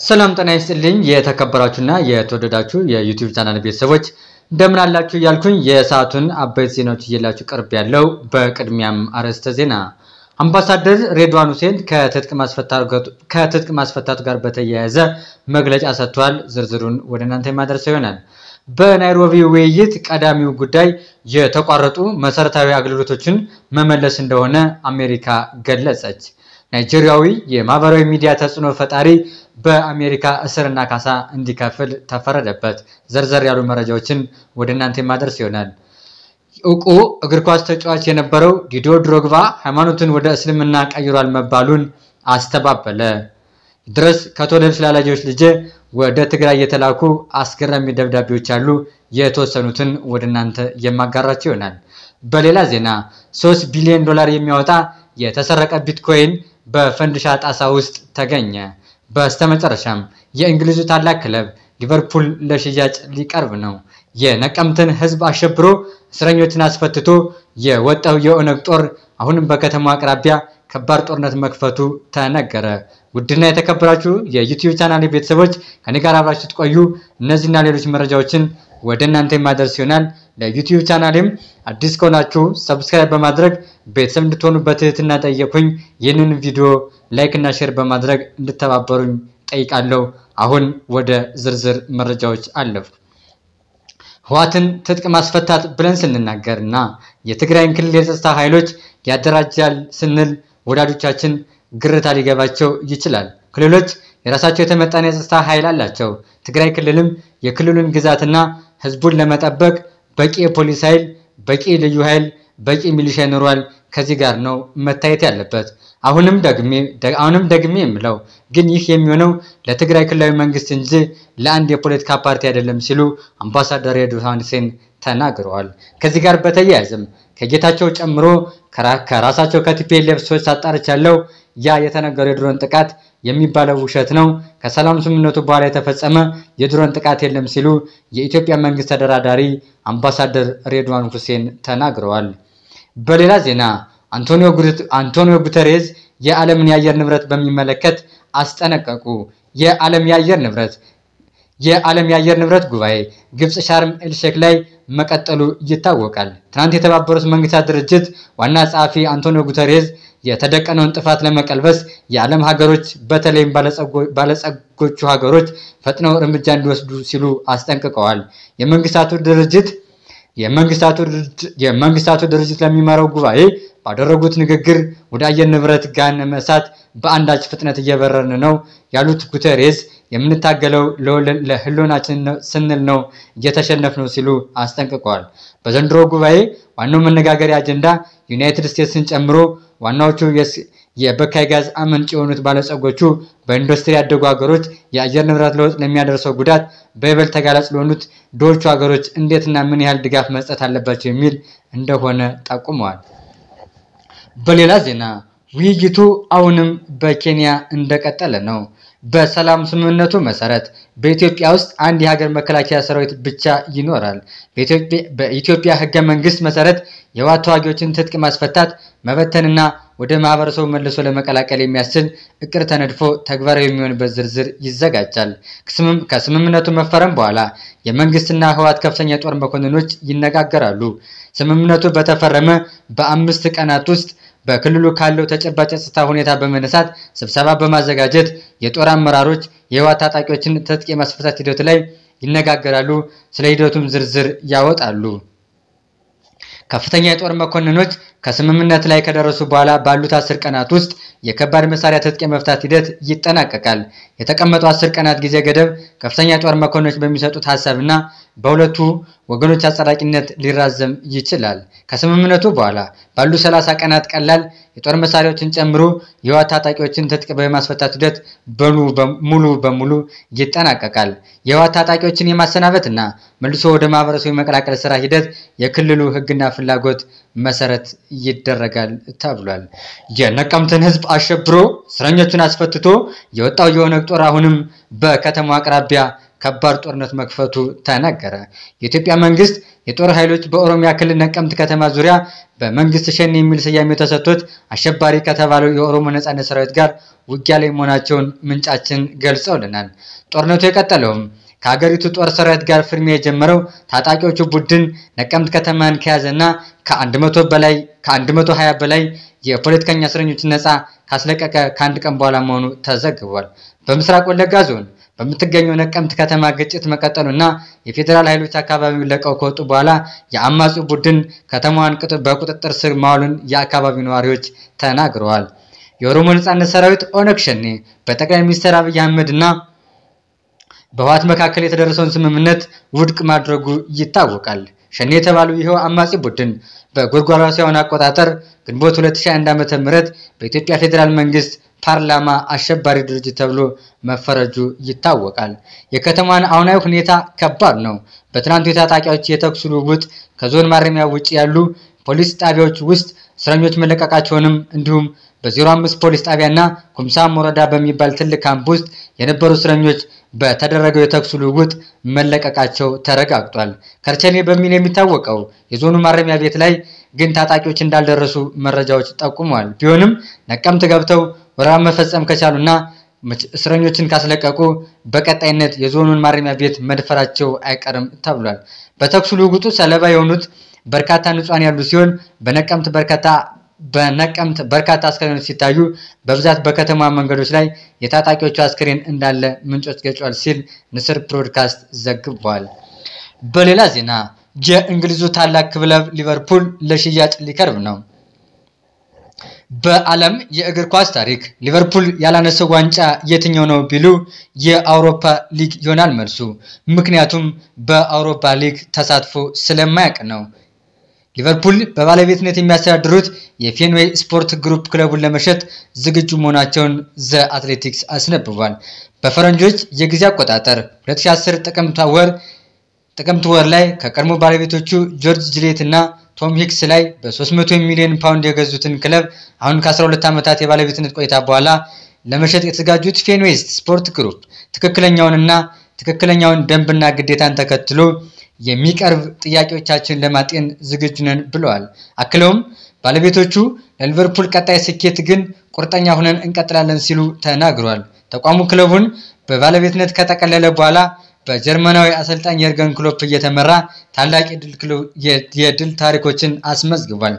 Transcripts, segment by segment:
ሰላም ጤና ይስጥልኝ የተከበራችሁና የተወደዳችሁ የዩቲዩብ ቻናል ቤተሰቦች እንደምን አላችሁ እያልኩኝ የሰዓቱን አበይት ዜናዎች እየላችሁ ቅርብ ያለው። በቅድሚያም አርዕስተ ዜና አምባሳደር ሬድዋን ሁሴን ከትጥቅ ማስፈታቱ ጋር በተያያዘ መግለጫ ሰጥቷል። ዝርዝሩን ወደ እናንተ የማደርሰው ይሆናል። በናይሮቢ ውይይት ቀዳሚው ጉዳይ የተቋረጡ መሰረታዊ አገልግሎቶችን መመለስ እንደሆነ አሜሪካ ገለጸች። ናይጄሪያዊ የማህበራዊ ሚዲያ ተጽዕኖ ፈጣሪ በአሜሪካ እስርና ካሳ እንዲከፍል ተፈረደበት። ዘርዘር ያሉ መረጃዎችን ወደ እናንተ የማደርስ ይሆናል። እውቁ እግር ኳስ ተጫዋች የነበረው ዲዲዮ ድሮግባ ሃይማኖቱን ወደ እስልምና ቀይሯል መባሉን አስተባበለ። ድረስ ከተወለዱ ስላላጆች ልጄ ወደ ትግራይ የተላኩ አስገራሚ ደብዳቤዎች አሉ። የተወሰኑትን ወደ እናንተ የማጋራቸው ይሆናል። በሌላ ዜና 3 ቢሊዮን ዶላር የሚያወጣ የተሰረቀ ቢትኮይን በፈንድሻ ጣሳ ውስጥ ተገኘ። በስተመጨረሻም የእንግሊዙ ታላቅ ክለብ ሊቨርፑል ለሽያጭ ሊቀርብ ነው። የነቀምትን ሕዝብ አሸብሮ እስረኞችን አስፈትቶ የወጣው የኦነግ ጦር አሁንም በከተማው አቅራቢያ ከባድ ጦርነት መክፈቱ ተነገረ። ውድና የተከበራችሁ የዩቲዩብ ቻናል ቤተሰቦች ከኔ ጋር አብራችሁ ትቆዩ እነዚህና ሌሎች መረጃዎችን ወደ እናንተ የማደርስ ይሆናል። ለዩቲዩብ ቻናሌም አዲስ ከሆናችሁ ሰብስክራይብ በማድረግ ቤተሰብ እንድትሆኑ በትህትና ጠየኩኝ። ይህንን ቪዲዮ ላይክ እና ሼር በማድረግ እንድተባበሩኝ ጠይቃለሁ። አሁን ወደ ዝርዝር መረጃዎች አለፉ። ህወሓትን ትጥቅ ማስፈታት ብለን ስንናገር እና የትግራይን ክልል የጸጥታ ኃይሎች ያደራጃል ስንል ወዳጆቻችን ግርታ ሊገባቸው ይችላል። ክልሎች የራሳቸው የተመጠነ የጸጥታ ኃይል አላቸው። ትግራይ ክልልም የክልሉን ግዛትና ህዝቡን ለመጠበቅ በቂ የፖሊስ ኃይል፣ በቂ ልዩ ኃይል፣ በቂ ሚሊሻ ይኖሯል። ከዚህ ጋር ነው መታየት ያለበት። አሁንም ደግሜ አሁንም ደግሜ የምለው ግን ይህ የሚሆነው ለትግራይ ክልላዊ መንግስት እንጂ ለአንድ የፖለቲካ ፓርቲ አይደለም ሲሉ አምባሳደር ሬድዋን ሁሴን ተናግረዋል። ከዚህ ጋር በተያያዘም ከጌታቸው ጨምሮ ከራሳቸው ከቲፒኤልኤፍ ሰዎች አጣርቻለሁ። ያ የተነገረው የድሮን ጥቃት የሚባለው ውሸት ነው። ከሰላም ስምምነቱ በኋላ የተፈጸመ የድሮን ጥቃት የለም ሲሉ የኢትዮጵያ መንግስት ተደራዳሪ አምባሳደር ሬድዋን ሁሴን ተናግረዋል። በሌላ ዜና አንቶኒዮ ጉተሬዝ የዓለምን የአየር ንብረት በሚመለከት አስጠነቀቁ። የዓለም የአየር ንብረት የዓለም የአየር ንብረት ጉባኤ ግብፅ ሻርም ኤልሼክ ላይ መቀጠሉ ይታወቃል። ትናንት የተባበሩት መንግስታት ድርጅት ዋና ጸሐፊ አንቶኒዮ ጉተሬዝ የተደቀነውን ጥፋት ለመቀልበስ የዓለም ሀገሮች በተለይም ባለጸጎቹ ሀገሮች ፈጥነው እርምጃ እንዲወስዱ ሲሉ አስጠንቅቀዋል። የመንግስታቱ ድርጅት የመንግስታቱ ድርጅት ለሚመራው ጉባኤ ባደረጉት ንግግር ወደ አየር ንብረት ገሃነመ እሳት በአንዳች ፍጥነት እየበረርን ነው ያሉት ጉተሬዝ የምንታገለው ለህልውናችን ስንል ነው እየተሸነፍ ነው ሲሉ አስጠንቅቀዋል። በዘንድሮ ጉባኤ ዋናው መነጋገሪያ አጀንዳ ዩናይትድ ስቴትስን ጨምሮ ዋናዎቹ የበካይ ጋዝ አመንጭ የሆኑት ባለጸጎቹ በኢንዱስትሪ ያደጉ ሀገሮች የአየር ንብረት ለውጥ ለሚያደርሰው ጉዳት በይበልጥ ተጋላጭ ለሆኑት ድሆቹ ሀገሮች እንዴትና ምን ያህል ድጋፍ መስጠት አለባቸው የሚል እንደሆነ ጠቁመዋል። በሌላ ዜና ውይይቱ አሁንም በኬንያ እንደቀጠለ ነው። በሰላም ስምምነቱ መሰረት በኢትዮጵያ ውስጥ አንድ የሀገር መከላከያ ሰራዊት ብቻ ይኖራል። በኢትዮጵያ ህገ መንግስት መሰረት የህወሓት ተዋጊዎችን ትጥቅ ማስፈታት፣ መበተንና ወደ ማህበረሰቡ መልሶ ለመቀላቀል የሚያስችል እቅድ ተነድፎ ተግባራዊ የሚሆንበት ዝርዝር ይዘጋጃል። ከስምምነቱ መፈረም በኋላ የመንግስትና ህወሓት ከፍተኛ የጦር መኮንኖች ይነጋገራሉ። ስምምነቱ በተፈረመ በአምስት ቀናት ውስጥ በክልሉ ካለው ተጨባጭ የጸጥታ ሁኔታ በመነሳት ስብሰባ በማዘጋጀት የጦር አመራሮች የህወሓት ታጣቂዎችን ትጥቅ የማስፈታት ሂደቱ ላይ ይነጋገራሉ። ስለ ሂደቱም ዝርዝር ያወጣሉ። ከፍተኛ የጦር መኮንኖች ከስምምነት ላይ ከደረሱ በኋላ ባሉት አስር ቀናት ውስጥ የከባድ መሳሪያ ትጥቅ የመፍታት ሂደት ይጠናቀቃል። የተቀመጠው አስር ቀናት ጊዜ ገደብ ከፍተኛ የጦር መኮንኖች በሚሰጡት ሀሳብና በሁለቱ ወገኖች አጸዳቂነት ሊራዘም ይችላል። ከስምምነቱ በኋላ ባሉ ሰላሳ ቀናት ቀላል የጦር መሳሪያዎችን ጨምሮ የህወሓት ታጣቂዎችን ትጥቅ በማስፈታት ሂደት ሙሉ በሙሉ ይጠናቀቃል። የህወሓት ታጣቂዎችን የማሰናበትና መልሶ ወደ ማህበረሰቡ የመቀላቀል ስራ ሂደት የክልሉ ህግና ፍላጎት መሰረት ይደረጋል ተብሏል። የነቀምትን ህዝብ አሸብሮ እስረኞቹን አስፈትቶ የወጣው የኦነግ ጦር አሁንም በከተማው አቅራቢያ ከባድ ጦርነት መክፈቱ ተነገረ። የኢትዮጵያ መንግስት የጦር ኃይሎች በኦሮሚያ ክልል ነቀምት ከተማ ዙሪያ በመንግስት ሸኔ የሚል ስያሜ ተሰጥቶት አሸባሪ ከተባለው የኦሮሞ ነጻነት ሰራዊት ጋር ውጊያ ላይ መሆናቸውን ምንጫችን ገልጸውልናል። ጦርነቱ የቀጠለውም ከሀገሪቱ ጦር ሰራዊት ጋር ፍልሚያ የጀመረው ታጣቂዎቹ ቡድን ነቀምት ከተማን ከያዘና ከ100 በላይ ከ120 በላይ የፖለቲከኛ እስረኞችን ነፃ ካስለቀቀ ከአንድ ቀን በኋላ መሆኑ ተዘግቧል። በምስራቅ ወለጋ ዞን በምትገኘው ነቀምት ከተማ ግጭት መቀጠሉና የፌዴራል ኃይሎች አካባቢውን ለቀው ከወጡ በኋላ የአማጺው ቡድን ከተማዋን በቁጥጥር ስር ማዋሉን የአካባቢው ነዋሪዎች ተናግረዋል። የኦሮሞ ነጻነት ሰራዊት ኦነግ ሸኔ በጠቅላይ ሚኒስትር አብይ አህመድ እና በህወሓት መካከል የተደረሰውን ስምምነት ውድቅ ማድረጉ ይታወቃል። ሸኔ የተባለው ይኸው አማጺ ቡድን በጎርጎሮሳውያን አቆጣጠር ግንቦት 2021 ዓ.ም በኢትዮጵያ ፌዴራል መንግስት ፓርላማ አሸባሪ ድርጅት ተብሎ መፈረጁ ይታወቃል። የከተማን አሁናዊ ሁኔታ ከባድ ነው። በትናንቱ የታጣቂዎች የተኩስ ልውውጥ ከዞን ማረሚያ ውጭ ያሉ ፖሊስ ጣቢያዎች ውስጥ እስረኞች መለቀቃቸውንም እንዲሁም በ05 ፖሊስ ጣቢያና ኩምሳም ወረዳ በሚባል ትልቅ ካምፕ ውስጥ የነበሩ እስረኞች በተደረገው የተኩስ ልውውጥ መለቀቃቸው ተረጋግጧል። ከርቸሌ በሚል የሚታወቀው የዞኑ ማረሚያ ቤት ላይ ግን ታጣቂዎች እንዳልደረሱ መረጃዎች ጠቁመዋል። ቢሆንም ነቀምት ገብተው ወረራ መፈጸም ከቻሉና እስረኞችን ካስለቀቁ በቀጣይነት የዞኑን ማረሚያ ቤት መድፈራቸው አይቀርም ተብሏል። በተኩስ ልውውጡ ሰለባ የሆኑት በርካታ ንጹሃን ያሉ ሲሆን በነቀምት በርካታ በነቀምት በርካታ አስከሬኖች ሲታዩ በብዛት በከተማ መንገዶች ላይ የታጣቂዎቹ አስክሬን እንዳለ ምንጮች ገልጸዋል ሲል ንስር ብሮድካስት ዘግቧል። በሌላ ዜና የእንግሊዙ ታላቅ ክለብ ሊቨርፑል ለሽያጭ ሊቀርብ ነው። በዓለም የእግር ኳስ ታሪክ ሊቨርፑል ያላነሰው ዋንጫ የትኛው ነው ቢሉ የአውሮፓ ሊግ ይሆናል መልሱ። ምክንያቱም በአውሮፓ ሊግ ተሳትፎ ስለማያውቅ ነው። ሊቨርፑል በባለቤትነት የሚያስተዳድሩት የፌንዌይ ስፖርት ግሩፕ ክለቡን ለመሸጥ ዝግጁ መሆናቸውን ዘ አትሌቲክስ አስነብቧል። በፈረንጆች የጊዜ አቆጣጠር 2010 ጥቅምት ወር ጥቅምት ወር ላይ ከቀድሞ ባለቤቶቹ ጆርጅ ጅሌት እና ቶም ሂክስ ላይ በ300 ሚሊዮን ፓውንድ የገዙትን ክለብ አሁን ከ12 ዓመታት የባለቤትነት ቆይታ በኋላ ለመሸጥ የተዘጋጁት ፌንዌስት ስፖርት ግሩፕ ትክክለኛውንና ትክክለኛውን ደንብና ግዴታን ተከትሎ የሚቀርብ ጥያቄዎቻችን ለማጤን ዝግጁ ነን ብለዋል። አክለውም ባለቤቶቹ ለሊቨርፑል ቀጣይ ስኬት ግን ቁርጠኛ ሆነን እንቀጥላለን ሲሉ ተናግሯል። ተቋሙ ክለቡን በባለቤትነት ከጠቀለለ በኋላ በጀርመናዊ አሰልጣኝ የርገን ክሎፕ እየተመራ ታላቅ የድል ታሪኮችን አስመዝግቧል።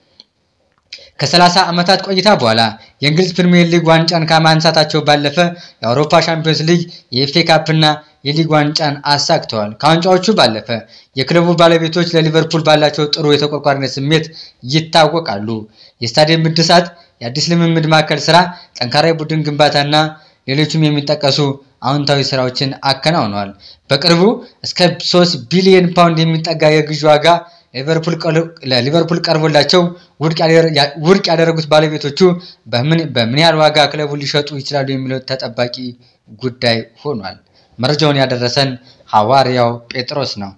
ከ30 ዓመታት ቆይታ በኋላ የእንግሊዝ ፕሪሚየር ሊግ ዋንጫን ከማንሳታቸው ባለፈ የአውሮፓ ሻምፒዮንስ ሊግ፣ የኤፍኤ ካፕ እና የሊግ ዋንጫን አሳክተዋል። ከዋንጫዎቹ ባለፈ የክለቡ ባለቤቶች ለሊቨርፑል ባላቸው ጥሩ የተቆርቋሪነት ስሜት ይታወቃሉ። የስታዲየም እድሳት፣ የአዲስ ልምምድ ማዕከል ስራ፣ ጠንካራ የቡድን ግንባታና ሌሎችም የሚጠቀሱ አዎንታዊ ስራዎችን አከናውነዋል። በቅርቡ እስከ 3 ቢሊዮን ፓውንድ የሚጠጋ የግዢ ዋጋ ለሊቨርፑል ቀርቦላቸው ውድቅ ያደረጉት ባለቤቶቹ በምን ያህል ዋጋ ክለቡን ሊሸጡ ይችላሉ የሚለው ተጠባቂ ጉዳይ ሆኗል። መረጃውን ያደረሰን ሐዋርያው ጴጥሮስ ነው።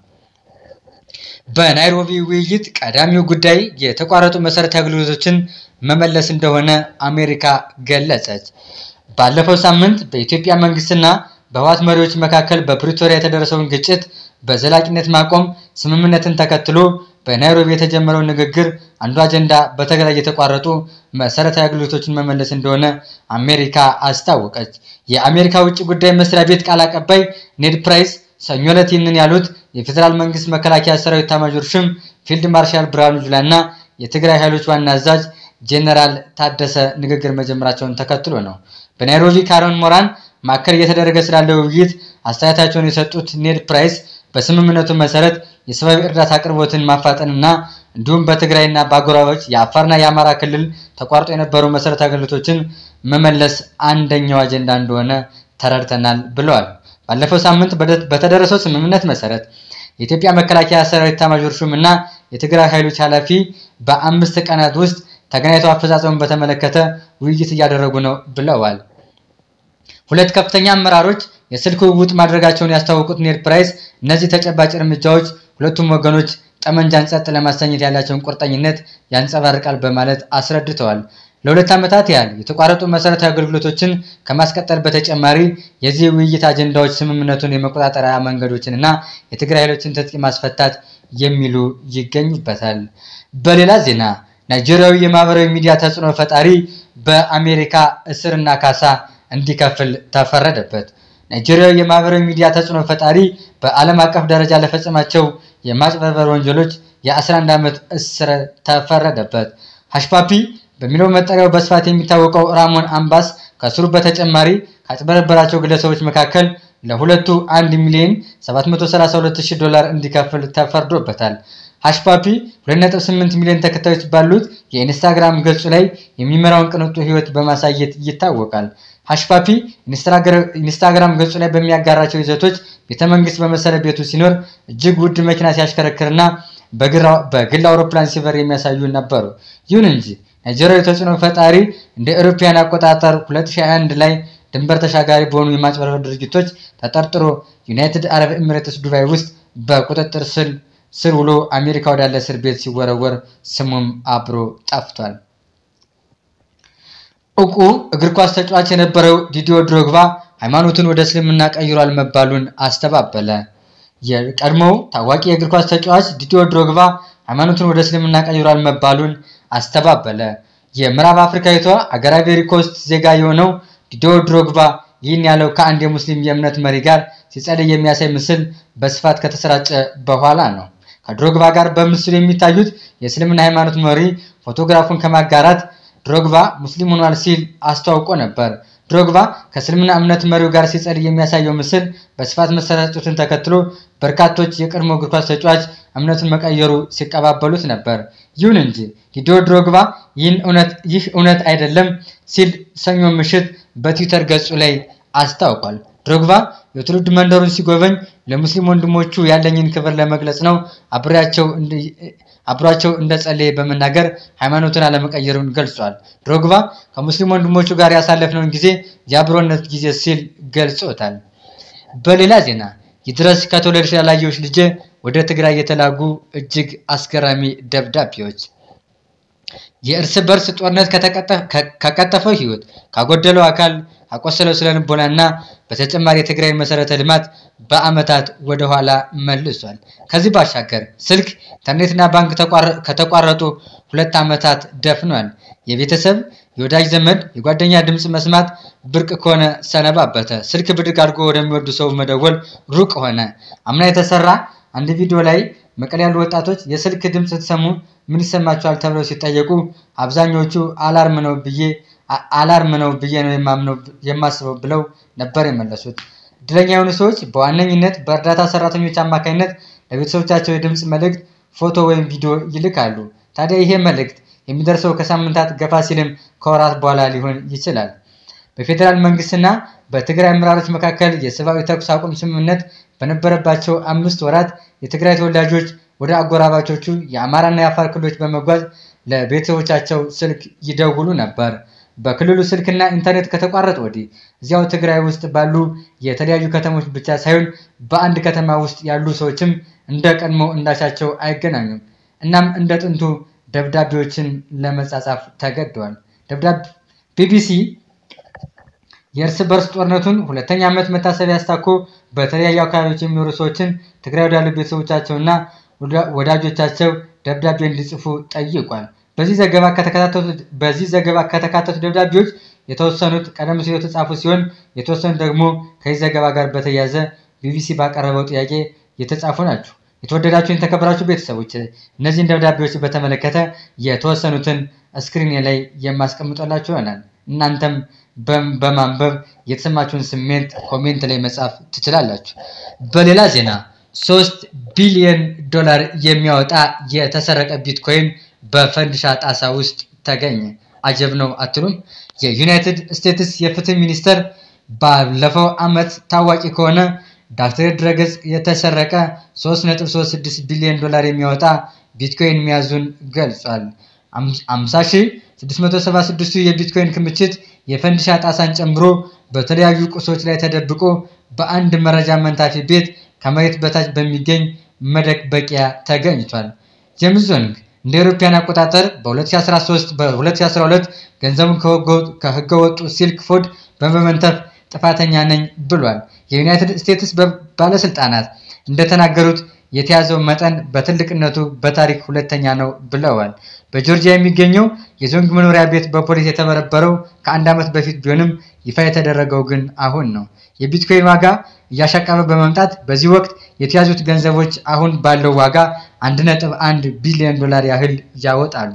በናይሮቢ ውይይት ቀዳሚው ጉዳይ የተቋረጡ መሰረታዊ አገልግሎቶችን መመለስ እንደሆነ አሜሪካ ገለጸች። ባለፈው ሳምንት በኢትዮጵያ መንግስትና በህወሓት መሪዎች መካከል በፕሪቶሪያ የተደረሰውን ግጭት በዘላቂነት ማቆም ስምምነትን ተከትሎ በናይሮቢ የተጀመረው ንግግር አንዱ አጀንዳ በትግራይ የተቋረጡ መሰረታዊ አገልግሎቶችን መመለስ እንደሆነ አሜሪካ አስታወቀች። የአሜሪካ ውጭ ጉዳይ መስሪያ ቤት ቃል አቀባይ ኔድ ፕራይስ ሰኞ ዕለት ይህንን ያሉት የፌዴራል መንግስት መከላከያ ሰራዊት ኤታማዦር ሹም ፊልድ ማርሻል ብርሃኑ ጁላ እና የትግራይ ኃይሎች ዋና አዛዥ ጄኔራል ታደሰ ንግግር መጀመራቸውን ተከትሎ ነው። በናይሮቢ ካሮን ሞራን ማዕከል እየተደረገ ስላለው ውይይት አስተያየታቸውን የሰጡት ኔድ ፕራይስ በስምምነቱ መሰረት የሰብአዊ እርዳታ አቅርቦትን ማፋጠንና እንዲሁም በትግራይና በአጎራባች የአፋርና የአማራ ክልል ተቋርጦ የነበሩ መሰረታዊ አገልግሎቶችን መመለስ አንደኛው አጀንዳ እንደሆነ ተረድተናል ብለዋል። ባለፈው ሳምንት በተደረሰው ስምምነት መሰረት የኢትዮጵያ መከላከያ ሰራዊት ኤታማዦር ሹም እና የትግራይ ኃይሎች ኃላፊ በአምስት ቀናት ውስጥ ተገናኝተው አፈጻጸሙን በተመለከተ ውይይት እያደረጉ ነው ብለዋል። ሁለት ከፍተኛ አመራሮች የስልክ ውውጥ ማድረጋቸውን ያስታወቁት ኔድ ፕራይስ እነዚህ ተጨባጭ እርምጃዎች ሁለቱም ወገኖች ጠመንጃን ጸጥ ለማሰኘት ያላቸውን ቁርጠኝነት ያንጸባርቃል በማለት አስረድተዋል። ለሁለት ዓመታት ያህል የተቋረጡ መሰረታዊ አገልግሎቶችን ከማስቀጠል በተጨማሪ የዚህ ውይይት አጀንዳዎች ስምምነቱን የመቆጣጠሪያ መንገዶችን እና የትግራይ ኃይሎችን ትጥቅ ማስፈታት የሚሉ ይገኙበታል። በሌላ ዜና ናይጄሪያዊ የማህበራዊ ሚዲያ ተጽዕኖ ፈጣሪ በአሜሪካ እስርና ካሳ እንዲከፍል ተፈረደበት። ናይጄሪያዊ የማህበራዊ ሚዲያ ተጽዕኖ ፈጣሪ በዓለም አቀፍ ደረጃ ለፈጸማቸው የማጭበርበር ወንጀሎች የ11 ዓመት እስር ተፈረደበት። ሀሽፓፒ በሚለው መጠሪያው በስፋት የሚታወቀው ራሞን አምባስ ከእስሩ በተጨማሪ ካጭበረበራቸው ግለሰቦች መካከል ለሁለቱ 1 ሚሊዮን 732 ዶላር እንዲከፍል ተፈርዶበታል። ሀሽፓፒ 2.8 ሚሊዮን ተከታዮች ባሉት የኢንስታግራም ገጹ ላይ የሚመራውን ቅንጡ ህይወት በማሳየት ይታወቃል። ሀሽፓፒ ኢንስታግራም ገጹ ላይ በሚያጋራቸው ይዘቶች ቤተመንግስት በመሰለ ቤቱ ሲኖር እጅግ ውድ መኪና ሲያሽከረክርና በግል አውሮፕላን ሲበር የሚያሳዩ ነበሩ። ይሁን እንጂ ናይጄሪያዊ ተጽዕኖ ፈጣሪ እንደ አውሮፓውያን አቆጣጠር 2021 ላይ ድንበር ተሻጋሪ በሆኑ የማጭበርበር ድርጊቶች ተጠርጥሮ ዩናይትድ አረብ ኤሚሬትስ ዱባይ ውስጥ በቁጥጥር ስር ውሎ አሜሪካ ወዳለ እስር ቤት ሲወረወር ስሙም አብሮ ጠፍቷል። እውቁ እግር ኳስ ተጫዋች የነበረው ዲዲዮ ድሮግባ ሃይማኖቱን ወደ እስልምና ቀይሯል መባሉን አስተባበለ። የቀድሞው ታዋቂ የእግር ኳስ ተጫዋች ዲዲዮ ድሮግባ ሃይማኖቱን ወደ እስልምና ቀይሯል መባሉን አስተባበለ። የምዕራብ አፍሪካዊቷ አገር አይቮሪ ኮስት ዜጋ የሆነው ዲዲዮ ድሮግባ ይህን ያለው ከአንድ የሙስሊም የእምነት መሪ ጋር ሲጸልይ የሚያሳይ ምስል በስፋት ከተሰራጨ በኋላ ነው። ከድሮግባ ጋር በምስሉ የሚታዩት የእስልምና ሃይማኖት መሪ ፎቶግራፉን ከማጋራት ድሮግባ ሙስሊም ሆኗል ሲል አስተዋውቆ ነበር። ድሮግባ ከእስልምና እምነት መሪው ጋር ሲጸልይ የሚያሳየው ምስል በስፋት መሰራጨቱን ተከትሎ በርካቶች የቀድሞ እግር ኳስ ተጫዋች እምነቱን መቀየሩ ሲቀባበሉት ነበር። ይሁን እንጂ ዲዲዮ ድሮግባ ይህ እውነት አይደለም ሲል ሰኞ ምሽት በትዊተር ገጹ ላይ አስታውቋል። ድሮግባ የትውልድ መንደሩን ሲጎበኝ ለሙስሊም ወንድሞቹ ያለኝን ክብር ለመግለጽ ነው አብሯቸው እንደጸለየ በመናገር ሃይማኖቱን አለመቀየሩን ገልጿል። ድሮግባ ከሙስሊም ወንድሞቹ ጋር ያሳለፍነውን ጊዜ የአብሮነት ጊዜ ሲል ገልጾታል። በሌላ ዜና ይድረስ ከተወለድሽ ያላየሁሽ ልጄ ወደ ትግራይ የተላጉ እጅግ አስገራሚ ደብዳቤዎች የእርስ በርስ ጦርነት ከቀጠፈው ሕይወት ካጎደለው አካል ካቆሰለው ስነ ልቦና እና በተጨማሪ የትግራይን መሰረተ ልማት በዓመታት ወደኋላ መልሷል። ከዚህ ባሻገር ስልክ፣ ኢንተርኔትና ባንክ ከተቋረጡ ሁለት ዓመታት ደፍኗል። የቤተሰብ የወዳጅ ዘመድ፣ የጓደኛ ድምፅ መስማት ብርቅ ከሆነ ሰነባበተ። ስልክ ብድግ አድርጎ ወደሚወዱ ሰው መደወል ሩቅ ሆነ። አምና የተሰራ አንድ ቪዲዮ ላይ መቀሌ ያሉ ወጣቶች የስልክ ድምፅ ስትሰሙ ምን ይሰማቸዋል ተብለው ሲጠየቁ አብዛኞቹ አላርም ነው ብዬ አላርም ነው ብዬ ነው የማስበው ብለው ነበር የመለሱት። እድለኛ የሆኑ ሰዎች በዋነኝነት በእርዳታ ሰራተኞች አማካኝነት ለቤተሰቦቻቸው የድምፅ መልእክት፣ ፎቶ ወይም ቪዲዮ ይልካሉ። ታዲያ ይሄ መልእክት የሚደርሰው ከሳምንታት ገፋ ሲልም ከወራት በኋላ ሊሆን ይችላል። በፌዴራል መንግስትና በትግራይ አመራሮች መካከል የሰብአዊ ተኩስ አቁም ስምምነት በነበረባቸው አምስት ወራት የትግራይ ተወላጆች ወደ አጎራባቾቹ የአማራና የአፋር ክልሎች በመጓዝ ለቤተሰቦቻቸው ስልክ ይደውሉ ነበር። በክልሉ ስልክና ኢንተርኔት ከተቋረጠ ወዲህ እዚያው ትግራይ ውስጥ ባሉ የተለያዩ ከተሞች ብቻ ሳይሆን በአንድ ከተማ ውስጥ ያሉ ሰዎችም እንደ ቀድሞ እንዳሻቸው አይገናኙም። እናም እንደ ጥንቱ ደብዳቤዎችን ለመጻጻፍ ተገደዋል። ቢቢሲ የእርስ በርስ ጦርነቱን ሁለተኛ ዓመት መታሰቢያ አስታኮ በተለያዩ አካባቢዎች የሚኖሩ ሰዎችን ትግራይ ወዳሉ ቤተሰቦቻቸውና ወዳጆቻቸው ደብዳቤ እንዲጽፉ ጠይቋል። በዚህ ዘገባ ከተካተቱ ደብዳቤዎች የተወሰኑት ቀደም ሲል የተጻፉ ሲሆን የተወሰኑት ደግሞ ከዚህ ዘገባ ጋር በተያያዘ ቢቢሲ ባቀረበው ጥያቄ የተጻፉ ናቸው። የተወደዳችሁ የተከበራችሁ ቤተሰቦች እነዚህን ደብዳቤዎች በተመለከተ የተወሰኑትን ስክሪን ላይ የማስቀምጠላችሁ ይሆናል። እናንተም በማንበብ የተሰማችሁን ስሜት ኮሜንት ላይ መጻፍ ትችላላችሁ። በሌላ ዜና ሶስት ቢሊዮን ዶላር የሚያወጣ የተሰረቀ ቢትኮይን በፈንድሻ ጣሳ ውስጥ ተገኘ። አጀብ ነው አትሉም? የዩናይትድ ስቴትስ የፍትህ ሚኒስቴር ባለፈው ዓመት ታዋቂ ከሆነ ዳክተሬት ድረገጽ የተሰረቀ 3.36 ቢሊዮን ዶላር የሚያወጣ ቢትኮይን መያዙን ገልጿል። 50676ቱ የቢትኮይን ክምችት የፈንድሻ ጣሳን ጨምሮ በተለያዩ ቁሶች ላይ ተደብቆ በአንድ መረጃ መንታፊ ቤት ከመሬት በታች በሚገኝ መደበቂያ ተገኝቷል። ጄምስ ዞንግ እንደ አውሮፓውያን አቆጣጠር በ2013 በ2012 ገንዘቡን ከህገወጡ ሲልክ ፉድ በመመንተፍ ጥፋተኛ ነኝ ብሏል። የዩናይትድ ስቴትስ ባለስልጣናት እንደተናገሩት የተያዘው መጠን በትልቅነቱ በታሪክ ሁለተኛ ነው ብለዋል። በጆርጂያ የሚገኘው የዞንግ መኖሪያ ቤት በፖሊስ የተበረበረው ከአንድ ዓመት በፊት ቢሆንም ይፋ የተደረገው ግን አሁን ነው። የቢትኮይን ዋጋ እያሻቀበ በመምጣት በዚህ ወቅት የተያዙት ገንዘቦች አሁን ባለው ዋጋ 1.1 ቢሊዮን ዶላር ያህል ያወጣሉ።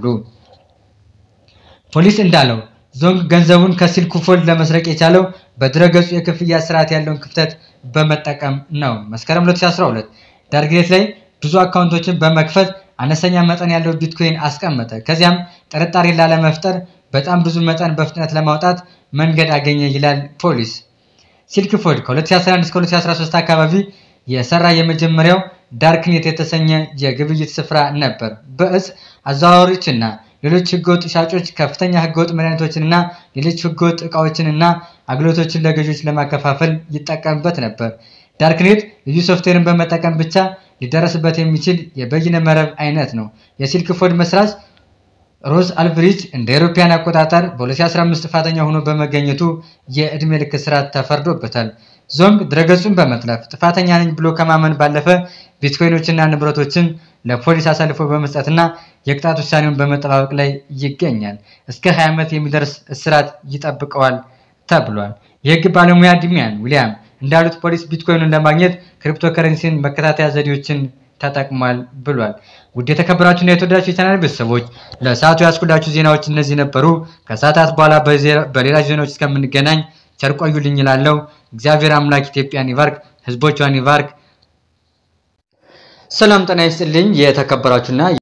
ፖሊስ እንዳለው ዞንግ ገንዘቡን ከሲልክ ፉድ ለመስረቅ የቻለው በድረገጹ የክፍያ ስርዓት ያለውን ክፍተት በመጠቀም ነው። መስከረም 2012 ዳርክኔት ላይ ብዙ አካውንቶችን በመክፈት አነስተኛ መጠን ያለው ቢትኮይን አስቀመጠ። ከዚያም ጥርጣሬ ላለመፍጠር በጣም ብዙ መጠን በፍጥነት ለማውጣት መንገድ አገኘ ይላል ፖሊስ። ሲልክ ፉድ ከ2011 እስከ 2013 አካባቢ የሰራ የመጀመሪያው ዳርክኔት የተሰኘ የግብይት ስፍራ ነበር። በእጽ አዘዋዋሪዎችና ሌሎች ህገወጥ ሻጮች ከፍተኛ ህገወጥ መድኃኒቶችንና ሌሎች ህገወጥ እቃዎችንና አገልግሎቶችን ለገዢዎች ለማከፋፈል ይጠቀምበት ነበር። ዳርክኔት ልዩ ሶፍትዌርን በመጠቀም ብቻ ሊደረስበት የሚችል የበይነ መረብ አይነት ነው። የሲልክ ፉድ መስራች ሮዝ አልብሪጅ እንደ አውሮፓውያን አቆጣጠር በ2015 ጥፋተኛ ሆኖ በመገኘቱ የዕድሜ ልክ እስራት ተፈርዶበታል። ዞንግ ድረገጹን በመጥለፍ ጥፋተኛ ነኝ ብሎ ከማመን ባለፈ ቢትኮይኖችና ንብረቶችን ለፖሊስ አሳልፎ በመስጠትና የቅጣት ውሳኔውን በመጠባበቅ ላይ ይገኛል። እስከ 20 ዓመት የሚደርስ እስራት ይጠብቀዋል ተብሏል። የህግ ባለሙያ ዲሚያን ዊሊያም እንዳሉት ፖሊስ ቢትኮይኑን ለማግኘት ክሪፕቶከረንሲን መከታተያ ዘዴዎችን ተጠቅሟል ብሏል። ውድ የተከበራችሁና የተወደዳችሁ የቻናል ቤተሰቦች ለሰዓቱ ያስኩላችሁ ዜናዎች እነዚህ ነበሩ። ከሰዓታት በኋላ በሌላ ዜናዎች እስከምንገናኝ ቸር ቆዩልኝ እላለሁ። እግዚአብሔር አምላክ ኢትዮጵያን ይባርክ፣ ህዝቦቿን ይባርክ። ሰላም ጤና ይስጥልኝ የተከበራችሁና